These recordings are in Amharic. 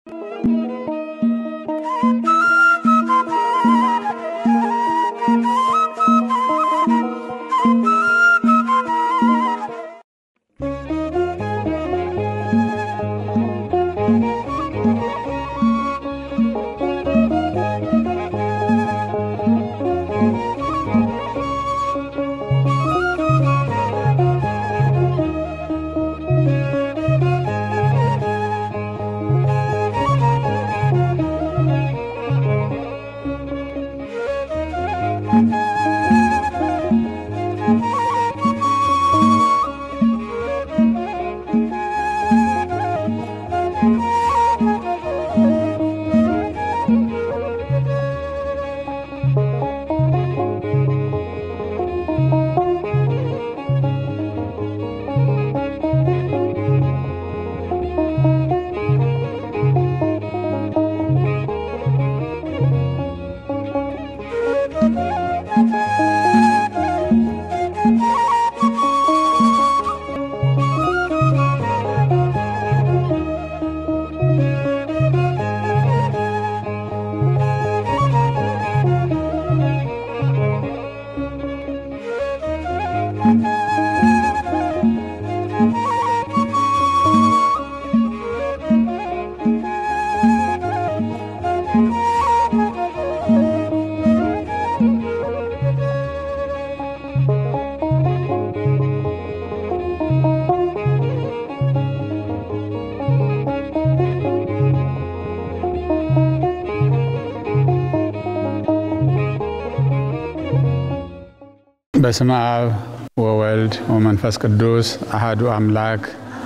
በስመ አብ ወወልድ ወመንፈስ ቅዱስ አሃዱ አምላክ።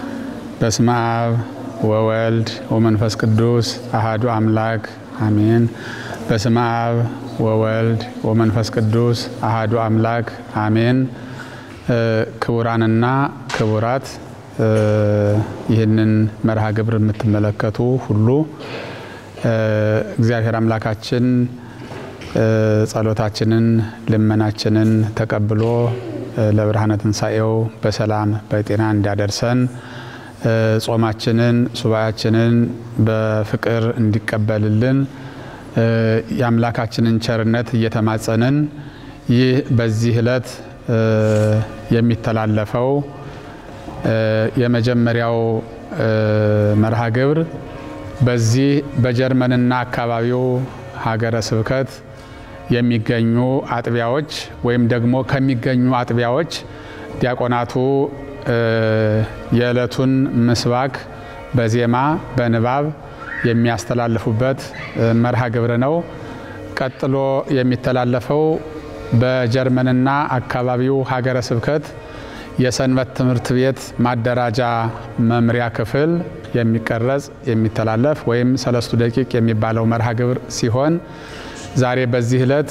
በስመ አብ ወወልድ ወመንፈስ ቅዱስ አሃዱ አምላክ አሜን። በስመ አብ ወወልድ ወመንፈስ ቅዱስ አሃዱ አምላክ አሜን። ክቡራንና ክቡራት ይህንን መርሃ ግብር የምትመለከቱ ሁሉ እግዚአብሔር አምላካችን ጸሎታችንን ልመናችንን ተቀብሎ ለብርሃነ ትንሣኤው በሰላም በጤና እንዲያደርሰን ጾማችንን ሱባኤያችንን በፍቅር እንዲቀበልልን የአምላካችንን ቸርነት እየተማጸንን ይህ በዚህ ዕለት የሚተላለፈው የመጀመሪያው መርሃ ግብር በዚህ በጀርመንና አካባቢው ሀገረ ስብከት የሚገኙ አጥቢያዎች ወይም ደግሞ ከሚገኙ አጥቢያዎች ዲያቆናቱ የዕለቱን ምስባክ በዜማ በንባብ የሚያስተላልፉበት መርሃ ግብር ነው። ቀጥሎ የሚተላለፈው በጀርመንና አካባቢው ሀገረ ስብከት የሰንበት ትምህርት ቤት ማደራጃ መምሪያ ክፍል የሚቀረጽ የሚተላለፍ ወይም ሰለስቱ ደቂቅ የሚባለው መርሃ ግብር ሲሆን ዛሬ በዚህ ዕለት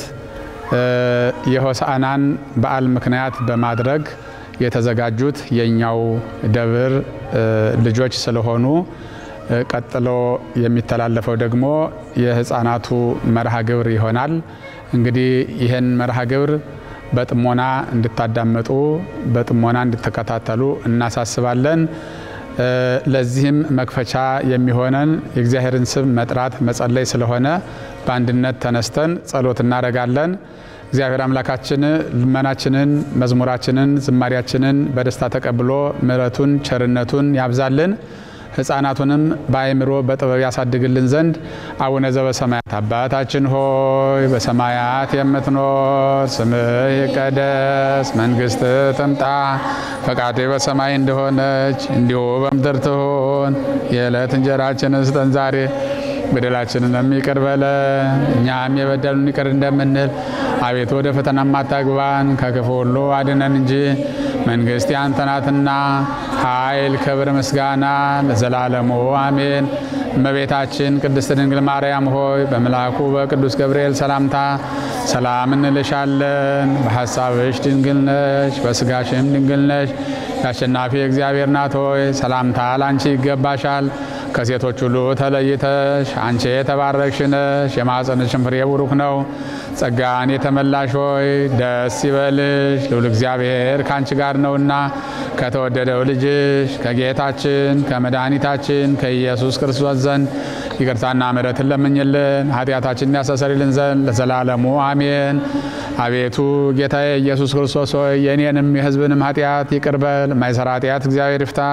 የሆሳዕናን በዓል ምክንያት በማድረግ የተዘጋጁት የእኛው ደብር ልጆች ስለሆኑ ቀጥሎ የሚተላለፈው ደግሞ የሕፃናቱ መርሃ ግብር ይሆናል። እንግዲህ ይህን መርሃ ግብር በጥሞና እንድታዳመጡ በጥሞና እንድትከታተሉ እናሳስባለን። ለዚህም መክፈቻ የሚሆነን የእግዚአብሔርን ስም መጥራት መጸለይ ስለሆነ በአንድነት ተነስተን ጸሎት እናደርጋለን። እግዚአብሔር አምላካችን ልመናችንን፣ መዝሙራችንን፣ ዝማሪያችንን በደስታ ተቀብሎ ምሕረቱን ቸርነቱን ያብዛልን። ሕፃናቱንም በአእምሮ በጥበብ ያሳድግልን ዘንድ አቡነ ዘበሰማያት አባታችን ሆይ በሰማያት የምትኖር ስምህ ይቀደስ፣ መንግስት ትምጣ፣ ፈቃድህ በሰማይ እንደሆነች እንዲሁ በምድር ትሁን። የዕለት እንጀራችንን ስጠን ዛሬ በደላችንን የሚቅር በለን እኛም የበደሉን ይቅር እንደምንል። አቤቱ ወደ ፈተና ማታግባን ከክፉ ሁሉ አድነን እንጂ መንግስት ያንተ ናትና ኃይል፣ ክብር፣ ምስጋና ለዘላለሙ አሜን። እመቤታችን ቅድስት ድንግል ማርያም ሆይ በመልአኩ በቅዱስ ገብርኤል ሰላምታ ሰላም እንልሻለን። በሐሳብሽ ድንግል ነሽ፣ በስጋሽም ድንግል ነሽ። የአሸናፊ እግዚአብሔር ናት ሆይ ሰላምታ ላንቺ ይገባሻል። ከሴቶች ሁሉ ተለይተሽ አንቺ የተባረክሽ ነሽ፣ የማኅፀንሽም ፍሬ ቡሩክ ነው። ጸጋን የተመላሽ ሆይ ደስ ይበልሽ፣ ልዑል እግዚአብሔር ከአንቺ ጋር ነውና ከተወደደው ልጅሽ ከጌታችን ከመድኃኒታችን ከኢየሱስ ክርስቶስ ዘንድ ይቅርታና ምሕረትን ለምኝልን ኃጢአታችንን ያስተሰርይልን ዘንድ ለዘላለሙ አሜን። አቤቱ ጌታዬ ኢየሱስ ክርስቶስ ሆይ የእኔንም የሕዝብንም ኃጢአት ይቅር በል። የማይሰራ ኃጢአት እግዚአብሔር ይፍታ።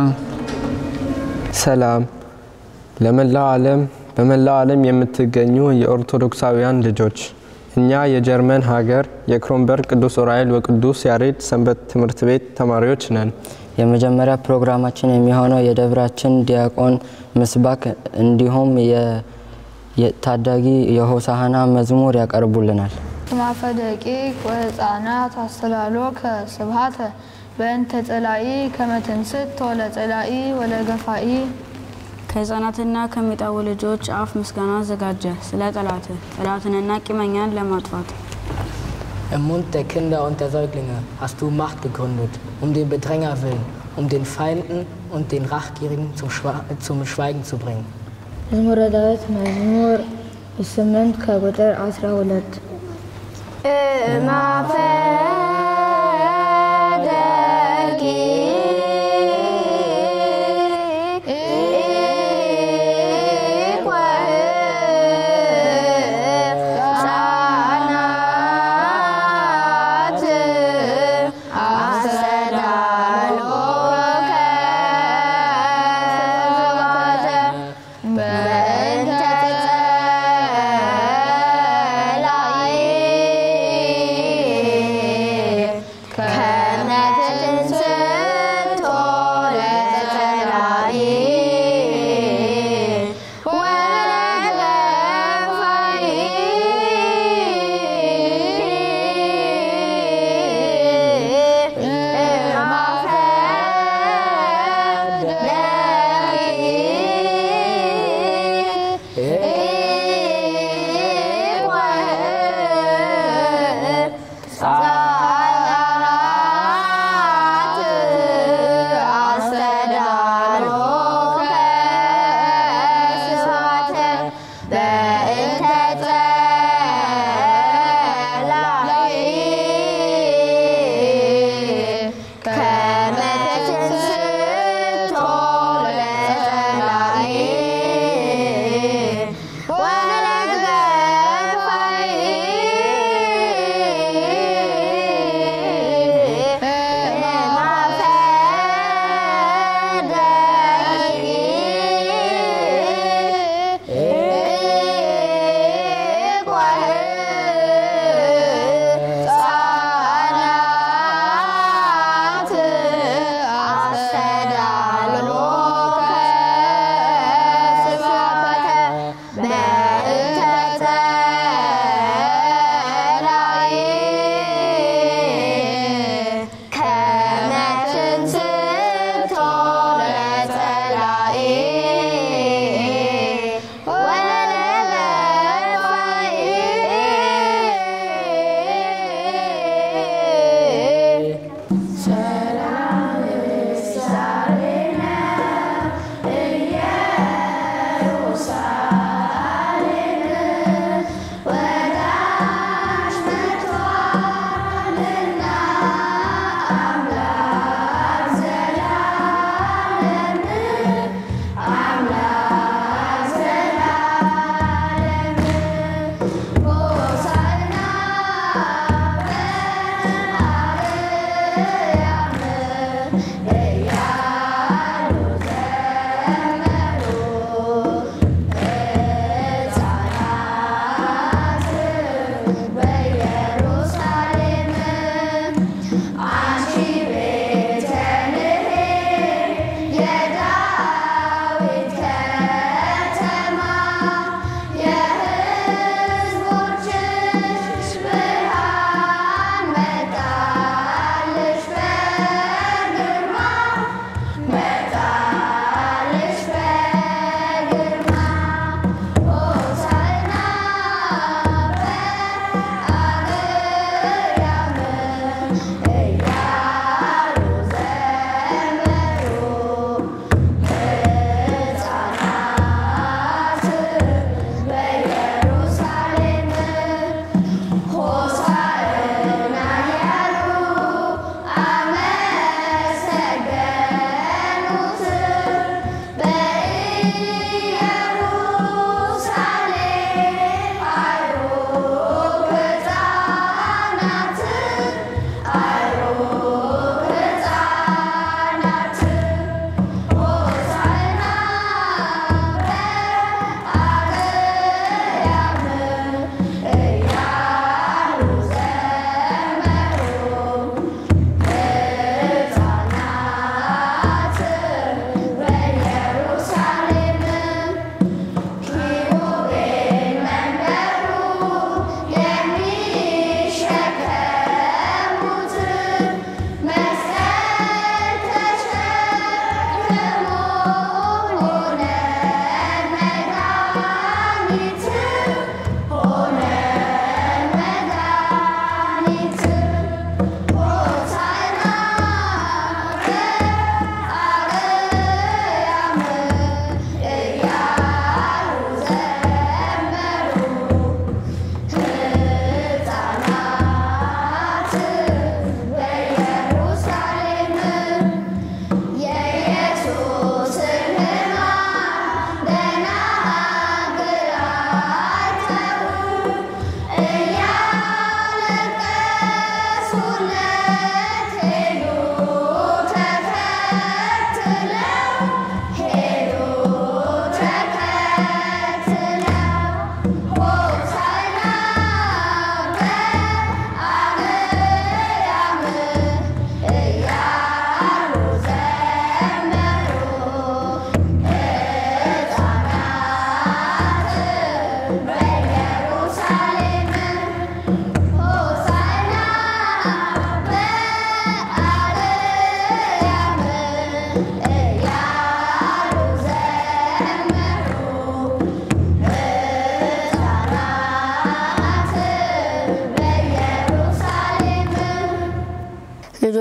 ሰላም ለመላው ዓለም በመላው ዓለም የምትገኙ የኦርቶዶክሳውያን ልጆች እኛ የጀርመን ሀገር የክሮንበርግ ቅዱስ ዑራኤል ወቅዱስ ያሬድ ሰንበት ትምህርት ቤት ተማሪዎች ነን። የመጀመሪያ ፕሮግራማችን የሚሆነው የደብራችን ዲያቆን ምስባክ እንዲሁም የታዳጊ የሆሳህና መዝሙር ያቀርቡልናል። ማፈ ደቂቅ ወህፃናት አስተላሎ ከስብሃተ በእንተ ጸላኢ ከመትንስት ወለ ጸላኢ ወለ ገፋኢ ከህፃናትና ከሚጠቡ ልጆች አፍ ምስጋና አዘጋጀ ስለ ጠላት ጠላትንና ቂመኛን ለማጥፋት Im Mund der Kinder und der Säuglinge hast du Macht gegründet, um den Bedränger willen, um den Feinden und den Rachgierigen zum, Schwa zum Schweigen zu bringen. መዝሙረ ዳዊት መዝሙር ስምንት ከቁጥር አስራ ሁለት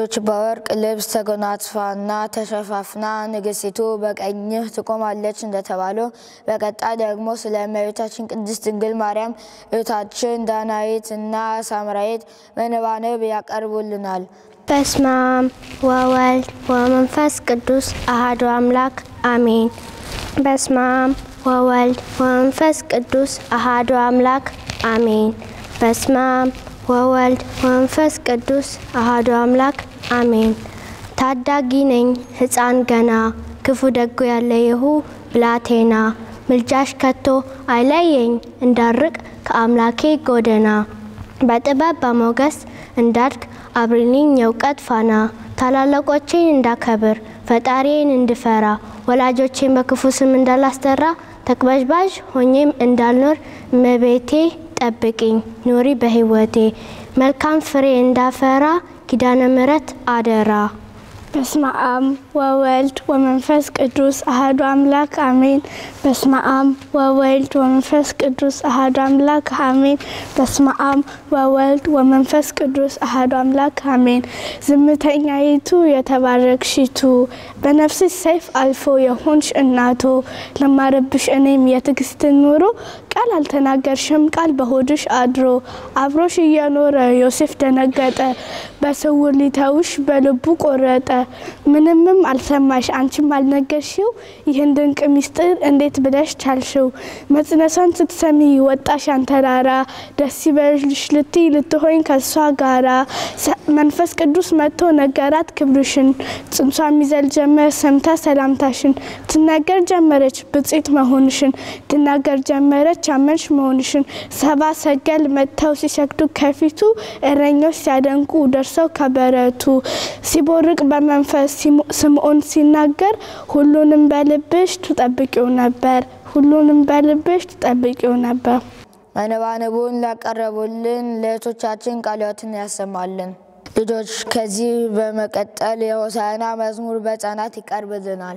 ሴቶች በወርቅ ልብስ ተጎናጽፋና ተሸፋፍና ንግሥቲቱ በቀኝህ ትቆማለች እንደተባለው በቀጣይ ደግሞ ስለ እመቤታችን ቅድስት ድንግል ማርያም እህታችን ዳናይት እና ሳምራዊት መነባነብ ያቀርቡልናል። በስመ አብ ወወልድ ወመንፈስ ቅዱስ አሐዱ አምላክ አሜን። በስመ አብ ወወልድ ወመንፈስ ቅዱስ አሐዱ አምላክ አሜን። በስመ አብ ወወልድ ወመንፈስ ቅዱስ አሐዱ አምላክ አሜን። ታዳጊ ነኝ ሕፃን ገና ክፉ ደጉ ያለየሁ ብላቴና ምልጃሽ ከቶ አይለየኝ እንዳርቅ ከአምላኬ ጎደና በጥበብ በሞገስ እንዳድግ አብሪልኝ የእውቀት ፋና ታላላቆቼን እንዳከብር ፈጣሪዬን እንድፈራ ወላጆቼን በክፉ ስም እንዳላስጠራ ተቅበዝባዥ ሆኜም እንዳልኖር እመቤቴ ጠብቂኝ ኑሪ በሕይወቴ መልካም ፍሬ እንዳፈራ ኪዳነ ምሕረት አደራ። በስመ አብ ወወልድ ወመንፈስ ቅዱስ አሐዱ አምላክ አሜን። በስመ አብ ወወልድ ወመንፈስ ቅዱስ አሐዱ አምላክ አሜን። በስመ አብ ወወልድ ወመንፈስ ቅዱስ አሐዱ አምላክ አሜን። ዝምተኛይቱ የተባረክሽቱ በነፍስሽ ሰይፍ አልፎ የሆንሽ እናቱ ለማረብሽ እኔም የትዕግስትን ኑሮ ቃል አልተናገርሽም ቃል በሆድሽ አድሮ አብሮሽ እየኖረ ዮሴፍ ደነገጠ በስውር ሊተውሽ በልቡ ቆረጠ ምንምም አልሰማሽ አንቺም አልነገርሽው ይህን ድንቅ ሚስጥር እንዴት ብለሽ ቻልሽው መጽነሷን ስትሰሚ ወጣሽ አንተራራ ደስ ይበልሽ ልትይ ልትሆኝ ከሷ ጋራ መንፈስ ቅዱስ መጥቶ ነገራት ክብርሽን ጽንሷ የሚዘል ጀመር ሰምታ ሰላምታሽን ትናገር ጀመረች ብጽት መሆንሽን ትናገር ጀመረች አመንሽ መሆንሽን ሰባ ሰገል መጥተው ሲሰግዱ ከፊቱ እረኞች ሲያደንቁ ደርሰው ከበረቱ ሲቦርቅ በመንፈስ ስምዖን ሲናገር ሁሉንም በልብሽ ትጠብቂው ነበር ሁሉንም በልብሽ ትጠብቂው ነበር። መነባነቡን ላቀረቡልን ለእህቶቻችን ቃለ ሕይወትን ያሰማልን። ልጆች ከዚህ በመቀጠል የሆሳዕና መዝሙር በሕፃናት ይቀርብልናል።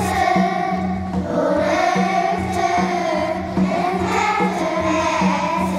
♪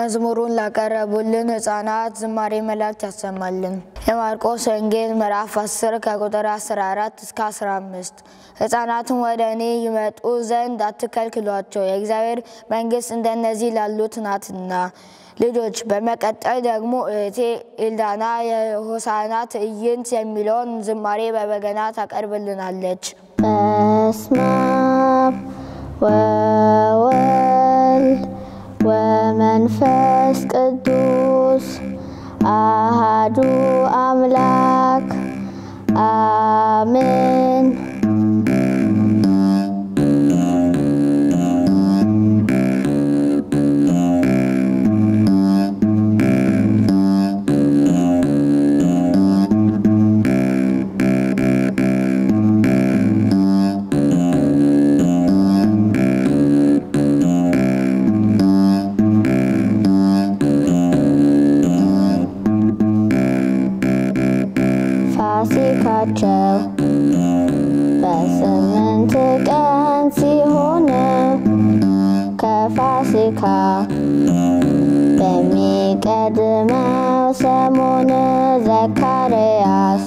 መዝሙሩን ላቀረቡልን ሕፃናት ዝማሬ መላእክት ያሰማልን። የማርቆስ ወንጌል ምዕራፍ 10 ከቁጥር 14 እስከ 15 ሕፃናትን ወደ እኔ ይመጡ ዘንድ አትከልክሏቸው፣ የእግዚአብሔር መንግሥት እንደነዚህ ላሉት ናትና። ልጆች በመቀጠል ደግሞ እህቴ ኤልዳና የሆሳና ትዕይንት የሚለውን ዝማሬ በበገና ታቀርብልናለች። በስመ አብ ወወልድ ወመንፈስ ቅዱስ አሃዱ አምላክ አሜን። ፋሲካቸው በስምንት ቀን ሲሆን ከፋሲካ በሚቀድመው ሰሞን ዘካርያስ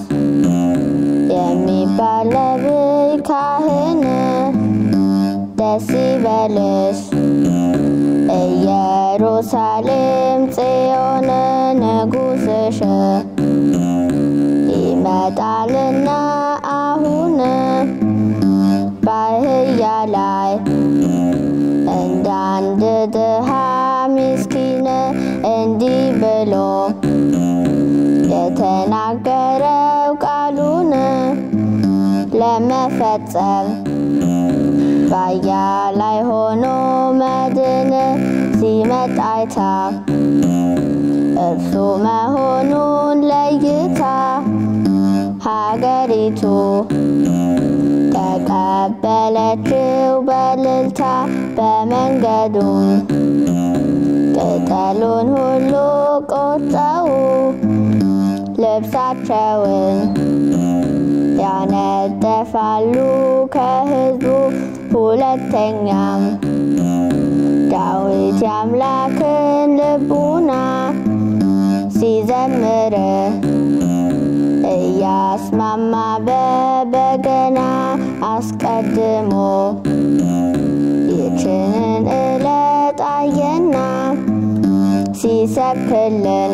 የሚባል ነቢይ ካህን ደስ ይበልሽ ኢየሩሳሌም ጽዮን ንጉሥሽ ይመጣልና አሁን በአህያ ላይ እንደ አንድ ድሃ ምስኪን እንዲህ ብሎ የተናገረው ቃሉን ለመፈጸም በአህያ ላይ ሆኖ መድን ሲመጣ አይታ እርሱ መሆኑን ለይታ ሀገሪቱ ተቀበለችው በልልታ በመንገዱም ቅጠሉን ሁሉ ቆርጠው ልብሳቸውን ያነጠፋሉ ከሕዝቡ ሁለተኛም ዳዊት የአምላክን ልቡና ሲዘምር እያስማማ በበገና አስቀድሞ ይችንን ዕለት አየና ሲሰብክልን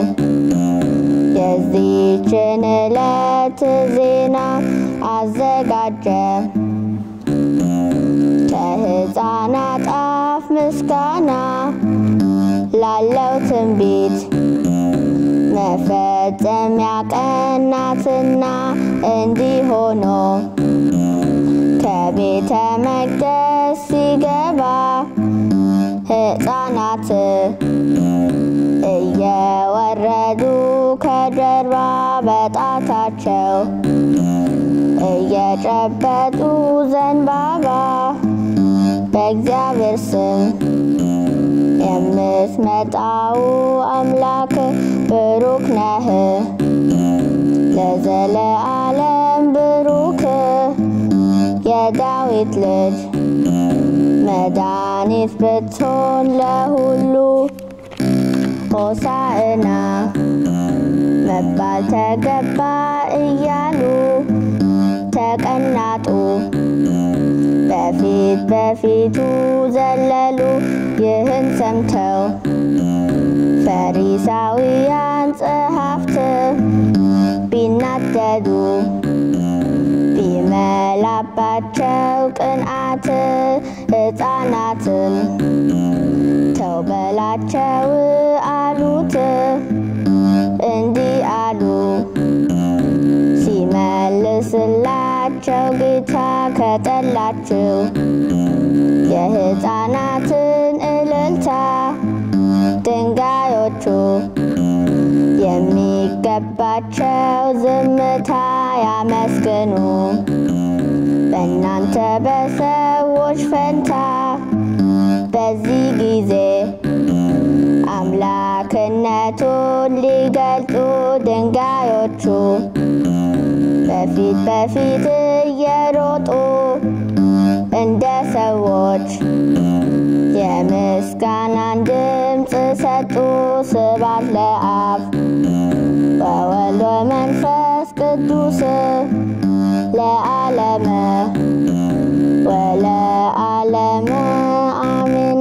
የዚችን ዕለት ዜና አዘጋጀ። ከሕፃናት አፍ ምስጋና ላለው ትንቢት መፈጸሚያ ቀናትና እንዲህ ሆኖ ከቤተ መቅደስ ሲገባ ሕፃናት እየወረዱ ከጀርባ በጣታቸው እየጨበጡ ዘንባባ በእግዚአብሔር ስም የምትመጣው አምላክ ብሩክ ነህ ለዘለዓለም ብሩክ የዳዊት ልጅ መድኃኒት ብትሆን ለሁሉ ሆሳዕና መባል ተገባ እያሉ ተቀናጡ። በፊት በፊቱ ዘለሉ። ይህን ሰምተው ፈሪሳውያን ጸሐፍት ቢናደዱ ቢመላባቸው ቅንዓት ሕፃናትም ተው በላቸው አሉት። እንዲህ አሉ ሲመልስላቸው ጌታ ከጠላችው የሕፃናትን እልልታ ድንጋዮቹ የሚገባቸው ዝምታ ያመስግኑ በእናንተ በሰዎች ፈንታ በዚህ ጊዜ አምላክነቱን ሊገልጡ ድንጋዮቹ በፊት በፊት እየሮጡ እንደ ሰዎች የምስጋናን ድምፅ ሰጡ። ስብሐት ለአብ ወወልድ ወመንፈስ ቅዱስ ለዓለመ ወለዓለመ አሜን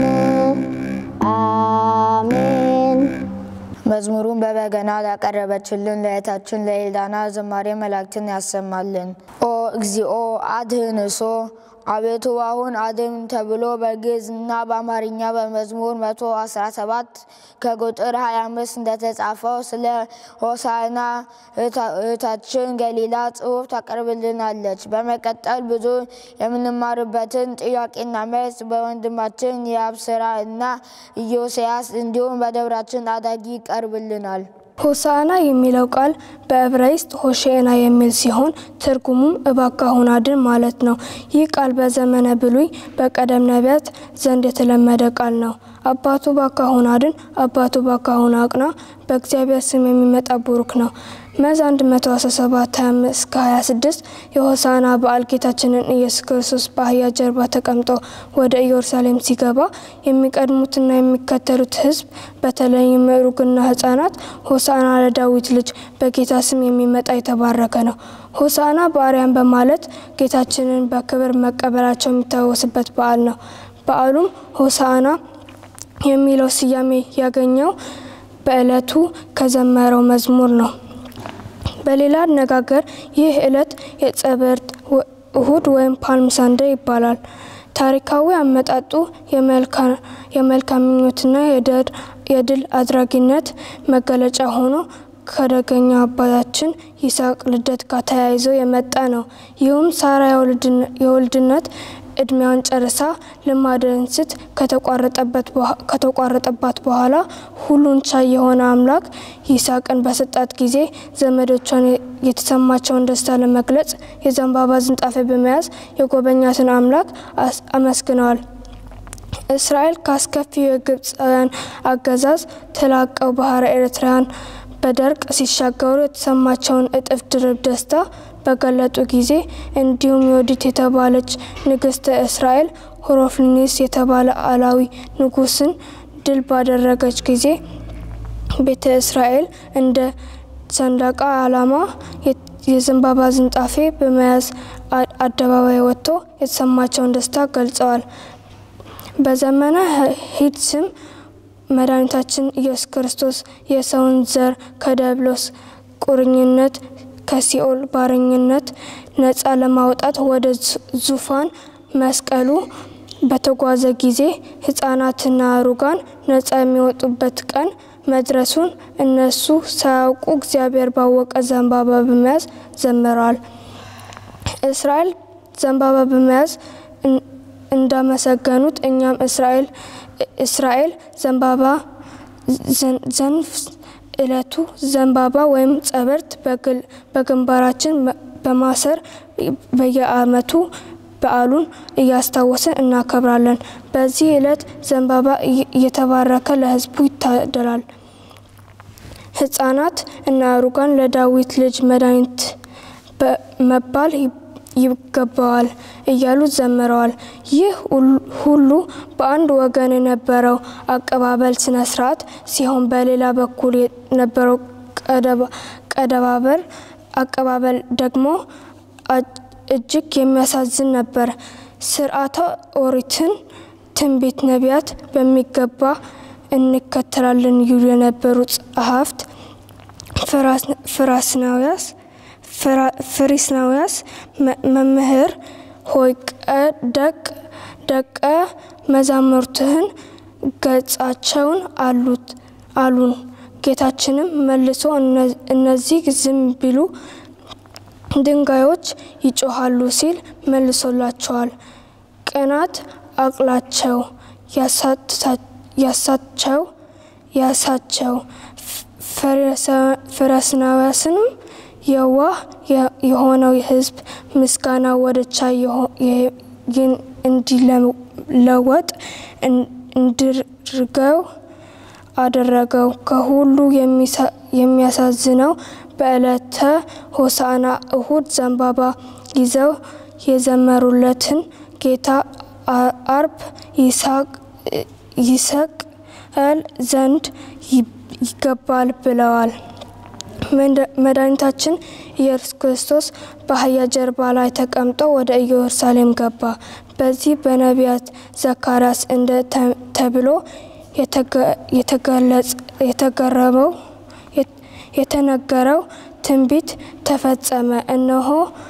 አሜን። መዝሙሩን በበገና ላቀረበችልን ለእህታችን ለኤልዳና ዝማሬ መላእክትን ያሰማልን። ኦ እግዚኦ አድህንሶ አቤቱ አሁን አድን ተብሎ በግዕዝና በአማርኛ በመዝሙር 117 ከቁጥር 25 እንደተጻፈው ስለ ሆሳዕና እህታችን ገሊላ ጽሑፍ ታቀርብልናለች። በመቀጠል ብዙ የምንማርበትን ጥያቄና መልስ በወንድማችን የአብስራ እና ኢዮስያስ እንዲሁም በደብራችን አዳጊ ይቀርብልናል። ሆሳዕና የሚለው ቃል በዕብራይስጥ ሆሼና የሚል ሲሆን ትርጉሙም እባክህ አድን ማለት ነው። ይህ ቃል በዘመነ ብሉይ በቀደም ነቢያት ዘንድ የተለመደ ቃል ነው። አባቱ እባክህ አድን፣ አባቱ እባክህ አቅና በእግዚአብሔር ስም የሚመጣ ቡሩክ ነው። መዝ 117 እስከ 26 የሆሳዕና በዓል ጌታችንን ኢየሱስ ክርስቶስ በአህያ ጀርባ ተቀምጦ ወደ ኢየሩሳሌም ሲገባ የሚቀድሙትና የሚከተሉት ሕዝብ በተለይም ምሩግና ሕፃናት ሆሳዕና ለዳዊት ልጅ በጌታ ስም የሚመጣ የተባረከ ነው፣ ሆሳዕና በአርያም በማለት ጌታችንን በክብር መቀበላቸው የሚታወስበት በዓል ነው። በዓሉም ሆሳዕና የሚለው ስያሜ ያገኘው በዕለቱ ከዘመረው መዝሙር ነው። በሌላ አነጋገር ይህ ዕለት የጸበርት እሁድ ወይም ፓልም ሳንዴ ይባላል። ታሪካዊ አመጣጡ የመልካም ምኞትና የድል አድራጊነት መገለጫ ሆኖ ከደገኛ አባታችን ይስሐቅ ልደት ጋር ተያይዞ የመጣ ነው። ይህም ሳራ የወልድነት እድሜዋን ጨርሳ ልማደ እንስት ከተቋረጠባት በኋላ ሁሉን ቻይ የሆነ አምላክ ይስሐቅን በሰጣት ጊዜ ዘመዶቿን የተሰማቸውን ደስታ ለመግለጽ የዘንባባ ዝንጣፊ በመያዝ የጎበኛትን አምላክ አመስግነዋል። እስራኤል ካስከፊው የግብፃውያን አገዛዝ ተላቀው ባህረ ኤርትራን በደርቅ ሲሻገሩ የተሰማቸውን እጥፍ ድርብ ደስታ በገለጡ ጊዜ እንዲሁም ዮዲት የተባለች ንግስተ እስራኤል ሆሮፍሊኒስ የተባለ አላዊ ንጉስን ድል ባደረገች ጊዜ ቤተ እስራኤል እንደ ሰንደቃ ዓላማ የዘንባባ ዝንጣፌ በመያዝ አደባባይ ወጥቶ የተሰማቸውን ደስታ ገልጸዋል። በዘመነ ሂድ ስም መድኃኒታችን ኢየሱስ ክርስቶስ የሰውን ዘር ከዲያብሎስ ቁርኝነት ከሲኦል ባረኝነት ነፃ ለማውጣት ወደ ዙፋን መስቀሉ በተጓዘ ጊዜ ህጻናትና አሩጋን ነፃ የሚወጡበት ቀን መድረሱን እነሱ ሳያውቁ እግዚአብሔር ባወቀ ዘንባባ በመያዝ ዘምረዋል። እስራኤል ዘንባባ በመያዝ እንዳመሰገኑት እኛም እስራኤል እስራኤል ዘንባባ ዘንፍ እለቱ ዘንባባ ወይም ጸበርት በግንባራችን በማሰር በየአመቱ በዓሉን እያስታወስን እናከብራለን። በዚህ ዕለት ዘንባባ እየተባረከ ለህዝቡ ይታደላል። ህጻናት እና አሩጋን ለዳዊት ልጅ መድኃኒት መባል ይገባዋል እያሉ ዘምረዋል። ይህ ሁሉ በአንድ ወገን የነበረው አቀባበል ስነ ስርዓት ሲሆን በሌላ በኩል የነበረው ቀደባበር አቀባበል ደግሞ እጅግ የሚያሳዝን ነበር። ስርዓተ ኦሪትን ትንቢት ነቢያት በሚገባ እንከተላለን ይሉ የነበሩ ጸሐፍት ፍራስናውያስ ፍሪስናውያስ መምህር ሆይ ደቅ ደቀ መዛሙርትህን ገጻቸውን አሉት አሉን። ጌታችንም መልሶ እነዚህ ዝም ቢሉ ድንጋዮች ይጮሃሉ ሲል መልሶላቸዋል። ቅናት አቅላቸው ያሳቸው ያሳቸው ፈረስናውያስንም የዋህ የሆነው ህዝብ ምስጋና ወደ ቻይ እንዲለወጥ እንድርገው አደረገው። ከሁሉ የሚያሳዝነው በዕለተ ሆሳዕና እሁድ ዘንባባ ይዘው የዘመሩለትን ጌታ አ- አርብ ይሳቅ- ይሰቀል ዘንድ ይ- ይገባል ብለዋል። መድ- መድኃኒታችን ኢየሱስ ክርስቶስ በአህያ ጀርባ ላይ ተቀምጦ ወደ ኢየሩሳሌም ገባ። በዚህ በነቢያት ዘካርያስ እንደ ተ- ተብሎ የተገ- የተገለጸ- የተገረመው የት- የተነገረው ትንቢት ተፈጸመ። እነሆ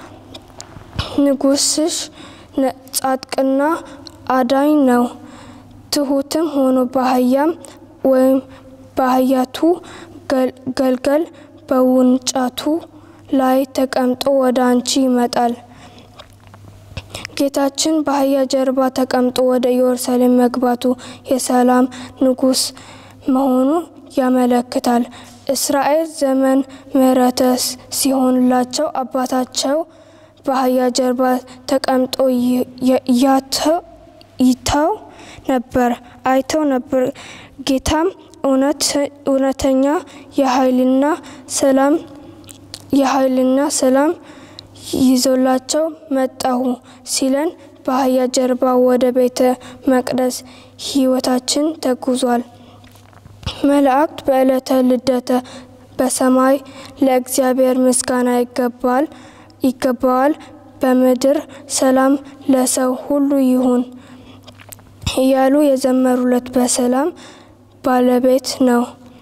ንጉስሽ ነ- ጻድቅና አዳኝ ነው፣ ትሁትም ሆኖ በአህያም ወይም በአህያቱ ገል- ገልገል በውንጫቱ ላይ ተቀምጦ ወደ አንቺ ይመጣል። ጌታችን በአህያ ጀርባ ተቀምጦ ወደ ኢየሩሳሌም መግባቱ የሰላም ንጉስ መሆኑን ያመለክታል። እስራኤል ዘመን ምሕረተ ሲሆንላቸው አባታቸው በአህያ ጀርባ ተቀምጦ ይ- የ- ያተ- ይተው ነበር አይተው ነበር። ጌታም እውነት- እውነተኛ የኃይልና ሰላም የኃይልና ሰላም ይዞላቸው መጣሁ ሲለን በአህያ ጀርባ ወደ ቤተ መቅደስ ሕይወታችን ተጉዟል። መላእክት በዕለተ ልደተ በሰማይ ለእግዚአብሔር ምስጋና ይገባል ይገባዋል፣ በምድር ሰላም ለሰው ሁሉ ይሁን እያሉ የዘመሩለት በሰላም ባለቤት ነው።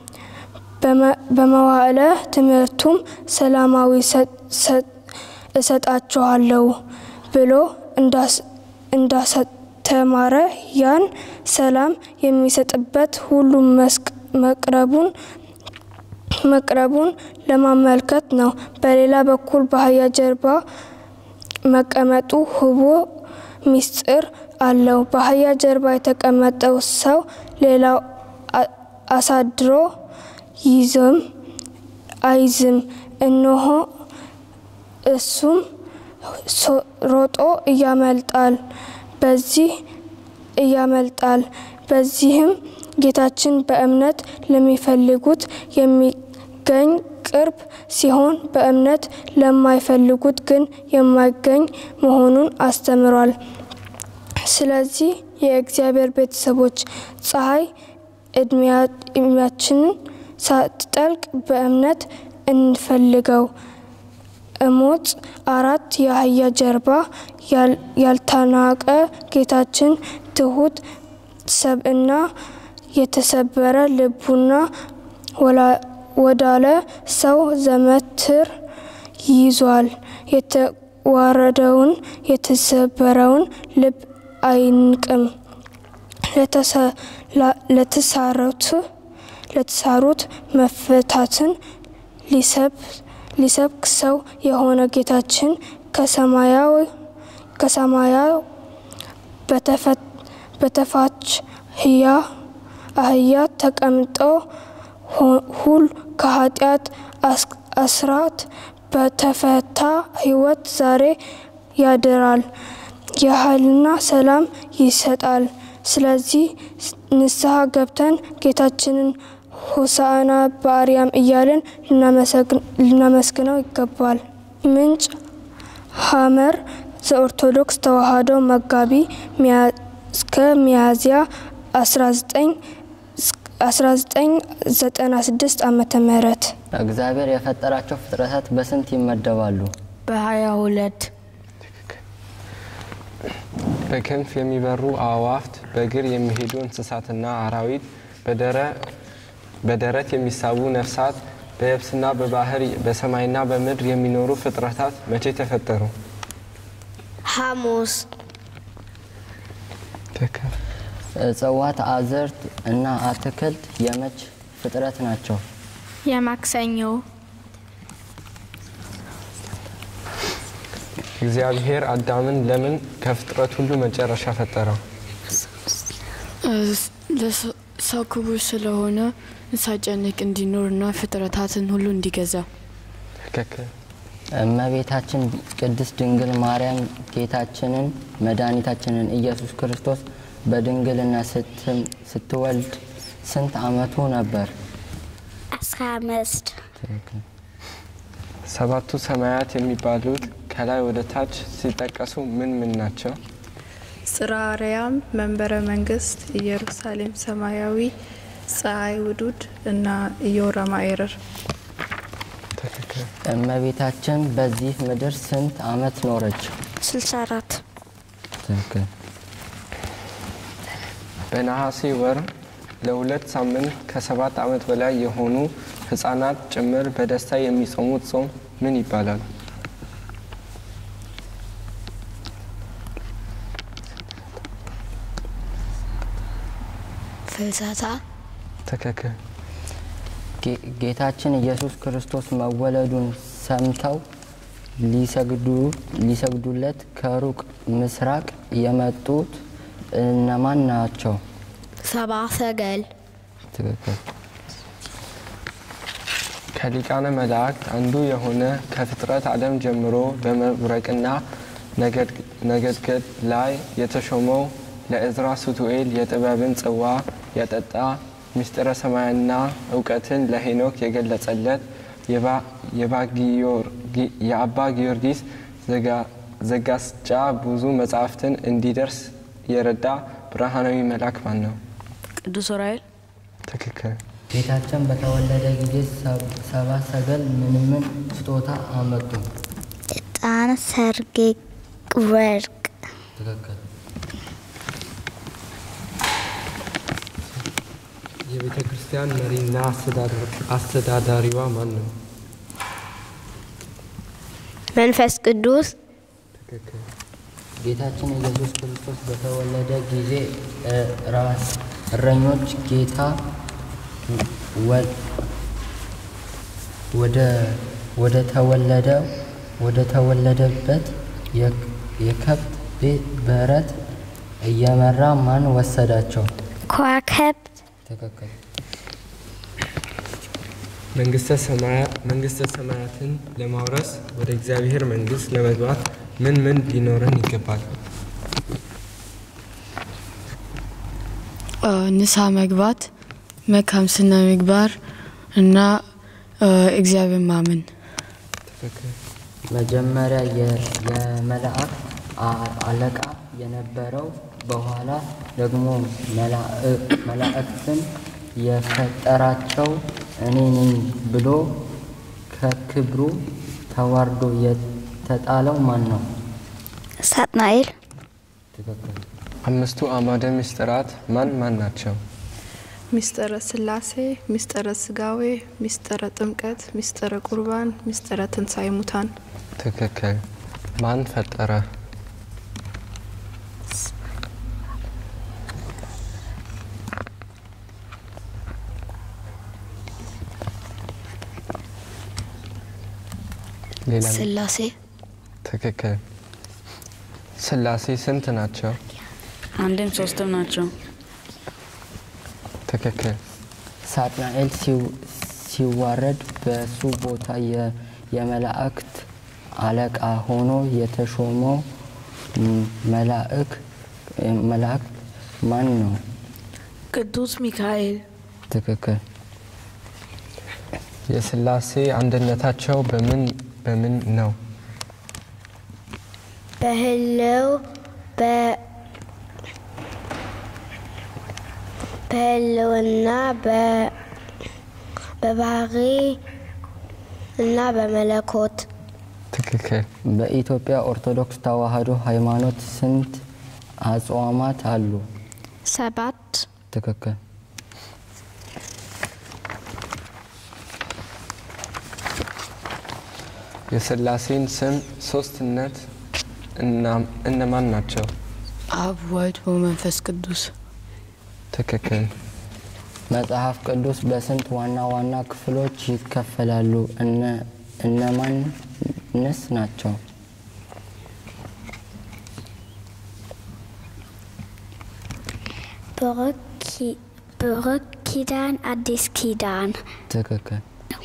በመ- በመዋዕለ ትምህርቱም ሰላማዊ ሰ- ሰ- እሰጣችኋለሁ ብሎ እንዳስ- እንዳስተማረ ያን ሰላም የሚሰጥበት ሁሉም መስክ መቅረቡን መቅረቡን ለማመልከት ነው። በሌላ በኩል በአህያ ጀርባ መቀመጡ ህቡ ሚስጥር አለው። በአህያ ጀርባ የተቀመጠው ሰው ሌላው አ- አሳድሮ ይዝም አይዝም። እነሆ እሱም ሶ- ሮጦ እያመልጣል በዚህ እያመልጣል። በዚህም ጌታችን በእምነት ለሚፈልጉት የሚገኝ ቅርብ ሲሆን በእምነት ለማይፈልጉት ግን የማይገኝ መሆኑን አስተምሯል። ስለዚህ የእግዚአብሔር ቤተሰቦች ፀሐይ እድሜያችንን ሳትጠልቅ በእምነት እንፈልገው። እሞጽ አራት የአህያ ጀርባ ያል- ያልተናቀ ጌታችን ትሁት ሰብእና የተሰበረ ልቡና ወላ- ወዳለ ሰው ዘመትር ይዟል። የተዋረደውን የተሰበረውን ልብ አይንቅም። ለተሰ- ላ- ለተሳሩት ለተሳሩት መፈታትን ሊሰብ ሊሰብክ ሰው የሆነ ጌታችን ከሰማያዊ ከሰማያዊ በተፈ- በተፋች ህያ አህያ ተቀምጦ ሁ- ሁል ከኃጢአት አስ- አስራት በተፈታ ህይወት ዛሬ ያድራል፣ የኃይልና ሰላም ይሰጣል። ስለዚህ ንስሐ ገብተን ጌታችንን ሆሳዕና በአርያም እያልን ልናመስግነው ይገባል። ምንጭ ሐመር ዘኦርቶዶክስ ተዋሕዶ መጋቢ ሚያ- እስከ ሚያዝያ 1996 ዓመተ ምህረት እግዚአብሔር የፈጠራቸው ፍጥረታት በስንት ይመደባሉ? በሀያ ሁለት በክንፍ የሚበሩ አእዋፍት፣ በእግር የሚሄዱ እንስሳትና አራዊት፣ በደረ- በደረት የሚሳቡ ነፍሳት፣ በየብስና በባህር በሰማይና በምድር የሚኖሩ ፍጥረታት መቼ ተፈጠሩ? ሐሙስ እጽዋት፣ አዝርት እና አትክልት የመች ፍጥረት ናቸው? የማክሰኞ እግዚአብሔር አዳምን ለምን ከፍጥረት ሁሉ መጨረሻ ፈጠረው? ሰው ክቡር ስለሆነ ሳይጨንቅ እንዲኖርና ፍጥረታትን ሁሉ እንዲገዛ ትክክል። እመቤታችን ቅድስት ድንግል ማርያም ጌታችንን መድኃኒታችንን ኢየሱስ ክርስቶስ በድንግልና ስትም- ስትወልድ ስንት ዓመቱ ነበር? አስራ አምስት ሰባቱ ሰማያት የሚባሉት ከላይ ወደ ታች ሲጠቀሱ ምን ምን ናቸው? ጽርሐ አርያም መንበረ መንግስት ኢየሩሳሌም ሰማያዊ ፀሐይ ውዱድ እና ኢዮራ ማኤረር እመቤታችን በዚህ ምድር ስንት ዓመት ኖረች? 64 ትክክል። በነሐሴ ወር ለሁለት ሳምንት ከሰባት ዓመት በላይ የሆኑ ህጻናት ጭምር በደስታ የሚጾሙት ጾም ምን ይባላል? ፍልሰታ ትክክል። ጌ- ጌታችን ኢየሱስ ክርስቶስ መወለዱን ሰምተው ሊሰግዱ ሊሰግዱለት ከሩቅ ምስራቅ የመጡት እነማን ናቸው? ሰባ ሰገል ትክክል። ከሊቃነ መላእክት አንዱ የሆነ ከፍጥረት ዓለም ጀምሮ በመብረቅና ነገድገድ ላይ የተሾመው ለእዝራ ሱቱኤል የጥበብን ጽዋ ያጠጣ ምስጢረ ሰማያና እውቀትን ለሄኖክ የገለጸለት የአባ ጊዮርጊስ ዘጋስጫ ብዙ መጻሕፍትን እንዲደርስ የረዳ ብርሃናዊ መልአክ ማን ነው? ቅዱስ ዑራኤል ትክክል። ጌታችን በተወለደ ጊዜ ሰብ- ሰባ ሰገል ምን ምን ስጦታ አመጡ? ዕጣን፣ ሰርጌ፣ ወርቅ ትክክል። የቤተ ክርስቲያን መሪና አስተዳዳሪዋ ማን ነው? መንፈስ ቅዱስ ትክክል። ጌታችን ኢየሱስ ክርስቶስ በተወለደ ጊዜ እ፣ ራስ እረኞች ጌታ ወ- ወደ ወደ ተወለደው ወደ ተወለደበት የ- የከብት ቤት በረት እየመራ ማን ወሰዳቸው? ከዋክብት ትክክል። መንግስተ ሰማያትን ለማውረስ ወደ እግዚአብሔር መንግስት ለመግባት ምን ምን ሊኖረን ይገባል? እ፣ ንስሐ መግባት፣ መልካም ስነ ምግባር እና እ፣ እግዚአብሔር ማመን። ትክክል። መጀመሪያ የ- የመላእክት አ- አለቃ የነበረው በኋላ ደግሞ መላእ- መላእክትን የፈጠራቸው እኔ ነኝ ብሎ ከክብሩ ተዋርዶ የተጣለው ማን ነው? ሳጥናኤል ትክክል። አምስቱ አዕማደ ምስጢራት ማን ማን ናቸው? ሚስጥረ ስላሴ፣ ሚስጥረ ስጋዌ፣ ሚስጥረ ጥምቀት፣ ሚስጥረ ቁርባን፣ ሚስጥረ ትንሣኤ ሙታን። ትክክል። ማን ፈጠረ? ሌላ ስላሴ ትክክል። ስላሴ ስንት ናቸው? አንድም ሶስትም ናቸው። ትክክል። ሳጥናኤል ሲው- ሲዋረድ በሱ ቦታ የ- የመላእክት አለቃ ሆኖ የተሾመው ም- መላእክ መላእክት ማን ነው? ቅዱስ ሚካኤል ትክክል። የስላሴ አንድነታቸው በምን በምን ነው? በህልው በ- በህልውና በ- በባህሪ እና በመለኮት ትክክል። በኢትዮጵያ ኦርቶዶክስ ተዋሕዶ ሃይማኖት ስንት አጽዋማት አሉ? ሰባት ትክክል። የስላሴን ስም ሶስትነት እና- እነማን ናቸው? አብ ወልድ ወመንፈስ ቅዱስ። ትክክል። መጽሐፍ ቅዱስ በስንት ዋና ዋና ክፍሎች ይከፈላሉ? እነ- እነማንስ ናቸው? ብሩክ ኪ- ብሩክ ኪዳን፣ አዲስ ኪዳን ትክክል።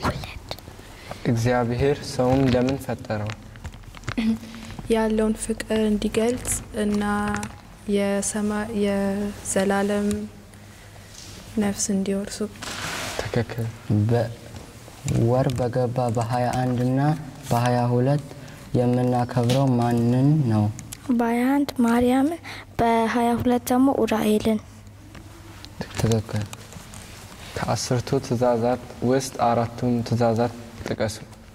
እግዚአብሔር ሰውን ለምን ፈጠረው? ያለውን ፍቅር እንዲገልጽ እና የሰማ- የዘላለም ነፍስ እንዲወርሱ ትክክል። ወር በገባ በ21 እና በ22 የምናከብረው ማንን ነው? በሀያ አንድ ማርያምን በሀያ ሁለት ደግሞ ኡራኤልን ትክክል። ከአስርቱ ትእዛዛት ውስጥ አራቱን ትእዛዛት ጥቀሱ።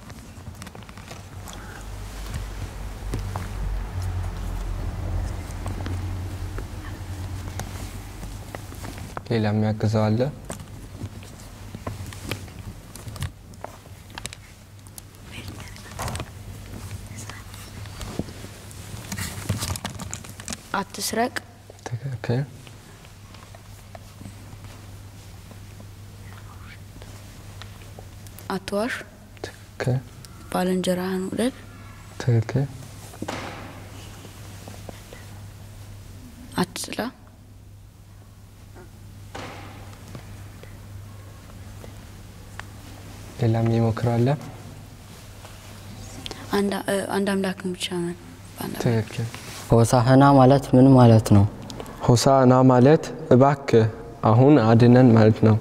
ሌላ የሚያግዘው አለ? አትስረቅ፣ ትክክል። አትዋሽ፣ ትክክል። ባልንጀራህን ውደድ፣ ትክክል። አትጥላ፣ ሌላም ይሞክራለ? አንድ እ፣ አንድ አምላክን ብቻ መን ትክክል። ሆሳህና ማለት ምን ማለት ነው? ሆሳዕና ማለት እባክህ አሁን አድነን ማለት ነው።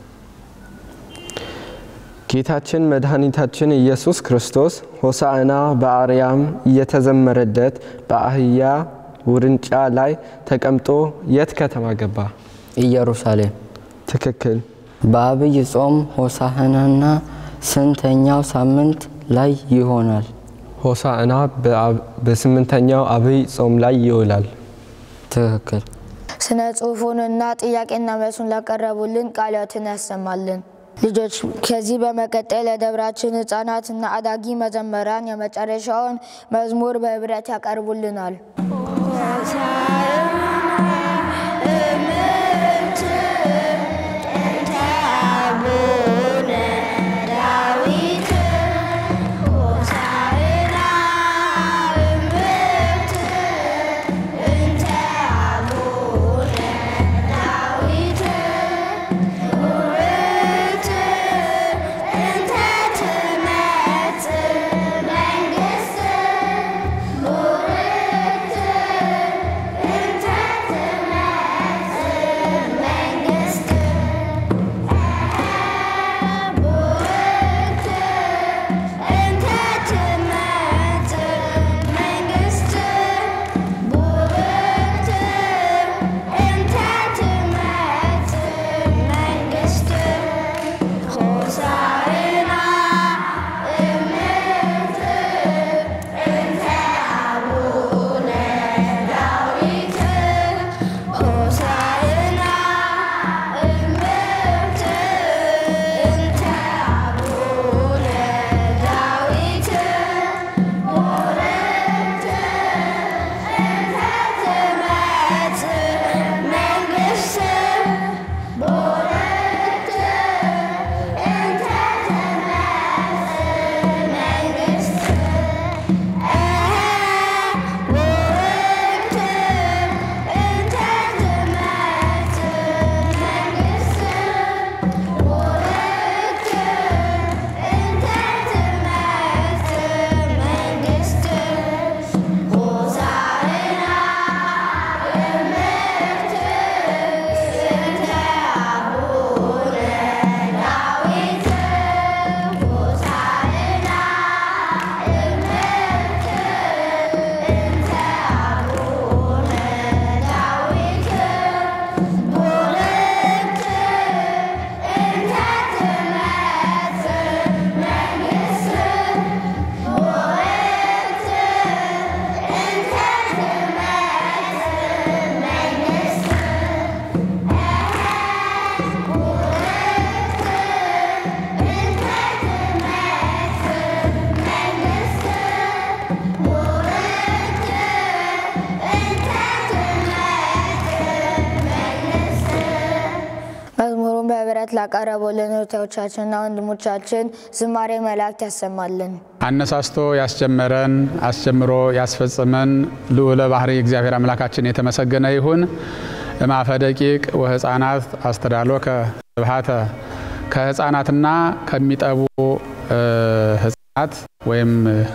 ጌታችን መድኃኒታችን ኢየሱስ ክርስቶስ ሆሳዕና በአርያም እየተዘመረለት በአህያ ውርንጫ ላይ ተቀምጦ የት ከተማ ገባ? ኢየሩሳሌም። ትክክል። በአብይ ጾም ሆሳህናና ስንተኛው ሳምንት ላይ ይሆናል? ሆሳዕና በአብ- በስምንተኛው አብይ ጾም ላይ ይውላል። ትክክል። ስነ ጽሁፉንና ጥያቄና መልሱን ላቀረቡልን ቃላትን ያሰማልን። ልጆች ከዚህ በመቀጠል ለደብራችን ህጻናትና አዳጊ መዘመራን የመጨረሻውን መዝሙር በህብረት ያቀርቡልናል። መዝሙሩን በህብረት ላቀረቡልን እህቶቻችንና ወንድሞቻችን ዝማሬ መላእክት ያሰማልን። አነሳስቶ ያስጀመረን አስጀምሮ ያስፈጽመን ልዑለ ባህሪ እግዚአብሔር አምላካችን የተመሰገነ ይሁን። እማፈ ደቂቅ ወህፃናት አስተዳሎከ ስብሐተ ከህፃናትና ከሚጠቡ እ፣ ህፃናት ወይም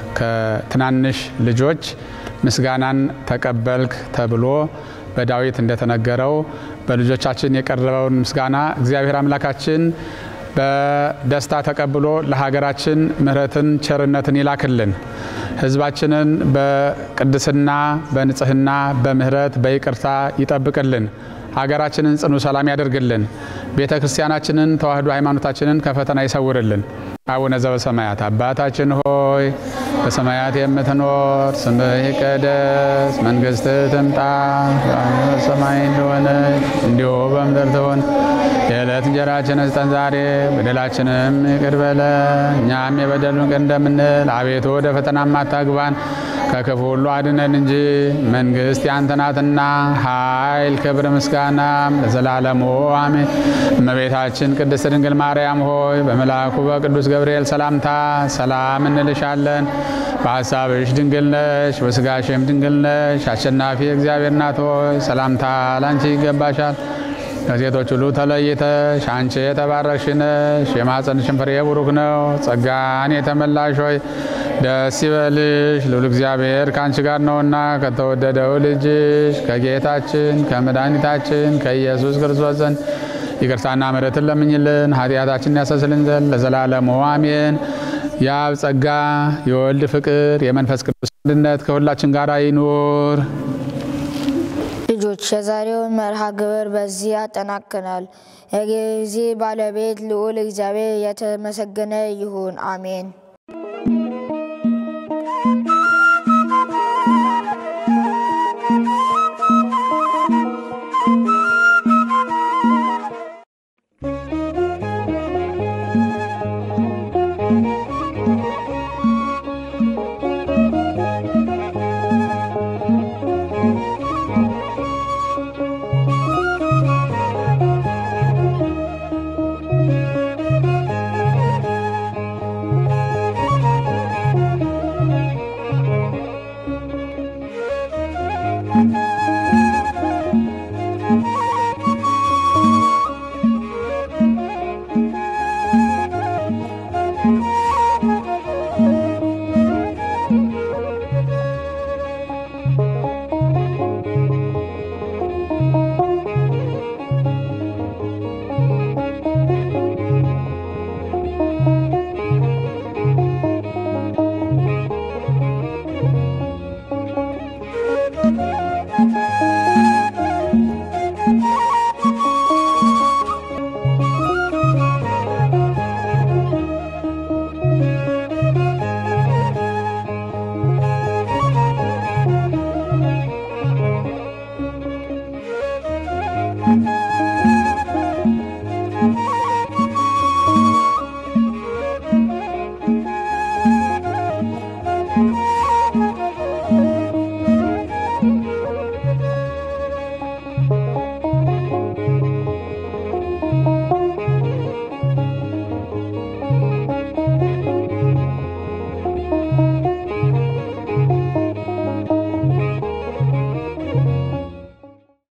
ከትናንሽ ልጆች ምስጋናን ተቀበልክ ተብሎ በዳዊት እንደተነገረው በልጆቻችን የቀረበውን ምስጋና እግዚአብሔር አምላካችን በደስታ ተቀብሎ ለሀገራችን ምሕረትን ቸርነትን ይላክልን። ሕዝባችንን በቅድስና በንጽህና በምሕረት በይቅርታ ይጠብቅልን። ሀገራችንን ጽኑ ሰላም ያደርግልን። ቤተ ክርስቲያናችንን ተዋህዶ ሃይማኖታችንን ከፈተና ይሰውርልን። አቡነ ዘበሰማያት አባታችን ሆይ በሰማያት የምትኖር ስምህ ይቀደስ፣ መንግስትህ ትምጣ፣ በሰማይ እንደሆነች እንዲሁ በምድር ትሁን። የዕለት እንጀራችንን ስጠን ዛሬ፣ በደላችንም ይቅር በለን እኛም የበደሉን ይቅር እንደምንል፣ አቤቱ ወደ ፈተናም አታግባን ከክፉ ሁሉ አድነን እንጂ መንግስት ያንተ ናትና፣ ኃይል፣ ክብር፣ ምስጋናም ለዘላለሙ አሜን። እመቤታችን ቅድስት ድንግል ማርያም ሆይ በመልአኩ በቅዱስ ገብርኤል ሰላምታ ሰላም እንልሻለን። በሀሳብሽ ድንግል ነሽ፣ በስጋሽም ድንግል ነሽ። አሸናፊ እግዚአብሔር ናት ሆይ ሰላምታ ላንቺ ይገባሻል። ከሴቶች ሁሉ ተለይተሽ አንቺ የተባረክሽ ነሽ፣ የማኅፀንሽን ፍሬ ቡሩክ ነው። ጸጋን የተመላሽ ሆይ ደስ ይበልሽ፣ ልዑል እግዚአብሔር ከአንቺ ጋር ነውና ከተወደደው ልጅሽ ከጌታችን ከመድኃኒታችን ከኢየሱስ ክርስቶስ ዘንድ ይቅርታና ምሕረትን ለምኝልን ኃጢአታችንን ያሰስልን ዘንድ ለዘላለሙ አሜን። የአብ ጸጋ የወልድ ፍቅር የመንፈስ ቅዱስ አንድነት ከሁላችን ጋር ይኑር። ልጆች የዛሬውን መርሃ ግብር በዚህ ያጠናክናል። የጊዜ ባለቤት ልዑል እግዚአብሔር የተመሰገነ ይሁን፣ አሜን።